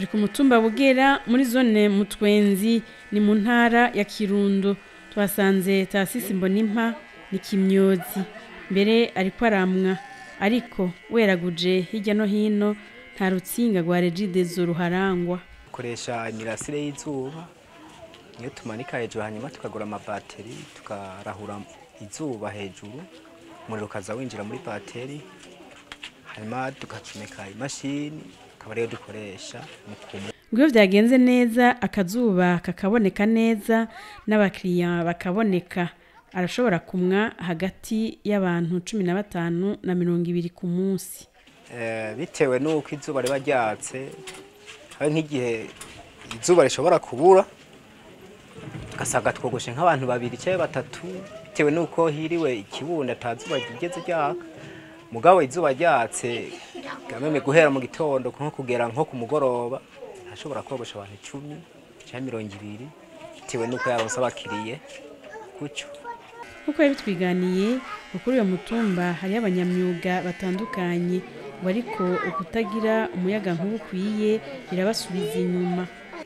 ku mutumba bugera muri zone mutwenzi ni mu ntara ya kirundo twasanze tasisi mbonimpa ni kimyozi mbere ariko aramwa ariko weraguje hirya no hino nta rutsinga rwa regidezo ruharangwa dukoresha imirasire y'izuba niyo tumanika hejuru hanyuma tukagura amabateri tukarahura izuba hejuru umuriro ukaza winjira muri bateri hanyuma tugacomeka imashini akaba ariyo dukoresha mu kumwe ngo iyo byagenze neza akazuba kakaboneka neza n'abakiriya bakaboneka arashobora kumwa hagati y'abantu cumi na batanu na mirongo ibiri ku munsi Eh, bitewe n'uko izuba riba ryatse hari nk'igihe izuba rishobora kubura ugasanga twogoshe nk'abantu babiri cyangwa batatu bitewe n'uko hiriwe ikibunda ata zuba rigeze ryaka mugabo izuba ryatse gameme guhera mu gitondo nko kugera nko ku mugoroba ashobora kogosha abantu icumi cyangwa mirongo ibiri bitewe n'uko yaronse abakiriye gutyo nk'uko yabitwiganiye ngo kuri uyo mutumba hariyo abanyamyuga batandukanye ngo ariko ukutagira umuyaga nkuba ukwiye birabasubiza inyuma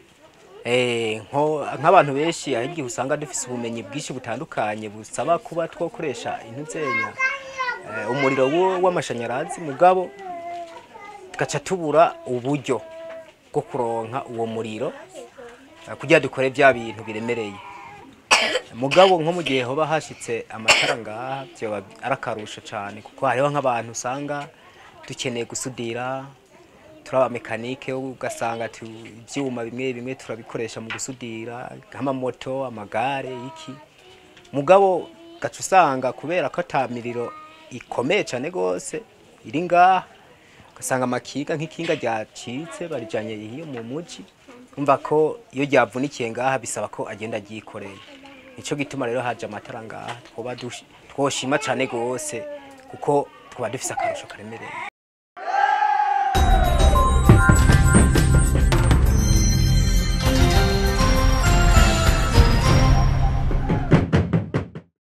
Eh, nko nk'abantu benshi hari igihe usanga dufise ubumenyi bwinshi butandukanye busaba kuba twokoresha intuzenya eh, umuriro wo- w'amashanyarazi mugabo tugaca tubura uburyo bwo kuronka uwo muriro eh, kugira dukore bya bintu biremereye mugabo nko mu gihe hoba hashitse amatara ngaha vyoba ari akarusho cane kuko hariho nk'abantu usanga dukeneye gusudira turi abamekanike ugasanga tu- ivyuma bimwe bimwe turabikoresha mu gusudira nk'amamoto amagare iki mugabo gaca usanga kubera ko ata miriro ikomeye cane gose iri ngaha ugasanga amakinga nk'ikinga ryacitse barijanye iyo mu muji umva ko iyo ryavunikiye ngaha bisaba ko agenda ryikoreye nico gituma rero haje amatara ngaha twoba dush- twoshima cane gose kuko twaba dufise akarusho karemereye